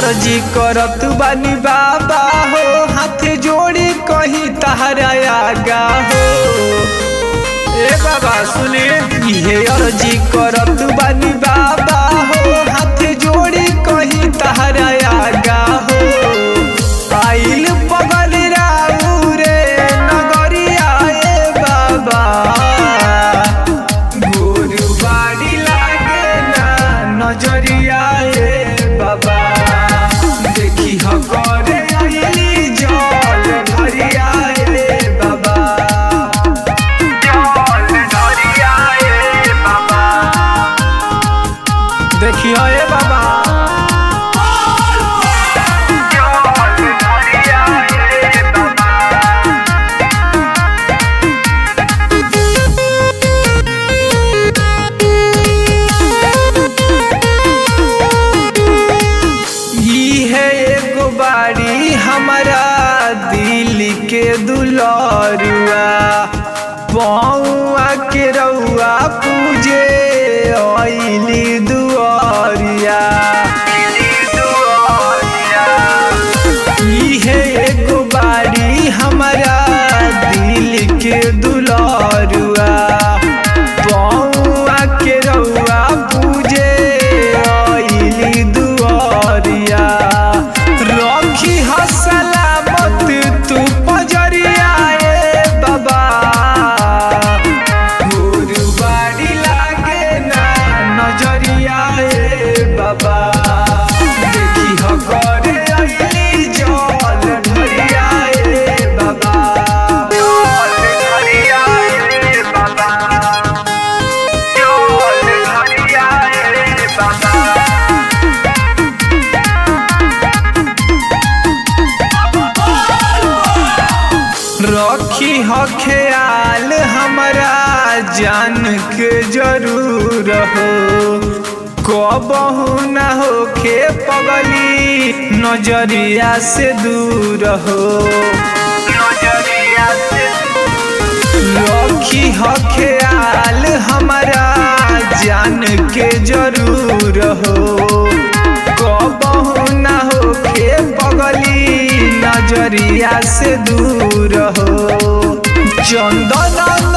अर्जी करत बानी बाबा हो हाथ जोड़ी कहीं तहरा आगा हो ए बाबा सुने इहे अर्जी करत बानी बाबा हो हाथ जोड़ी कहीं तहरा आगा हो आइल पगल राऊ रे नगरिया ए बाबा गोरु बाड़ी लागे ना नजरिया ए बाबा देखी ह करे आइली जल धरिया ए बाबा जल धरिया ए बाबा देखी ह ए बाबा जल धरिया ए बाबा ई है एगो बाड़ी हमारा दिल के दुलरुआ पौआ के रउआ पूजे अइली दुआरिया ई है एगो बाड़ी हमारा दिल के दुलरुआ पौआ के रउआ पूजे अइली दुआरिया रखी ह सलामत तू पजरिया ए बाबा गुरुबाड़ी लागे ना नजरिया ए बाबा देखी ह करे अइली जल ढरिया ए बाबा जल ढरिया ए बाबा जल ढरिया ए बाबा रखी ह ख्याल हमरा जान के जरूर हो कबहू न होखे पगली नजरिया से दूर हो नजरिया से रखी ह ख्याल हमरा जान के जरूर हो कबहू न होखे पगली नजरिया से दूर हो चंदन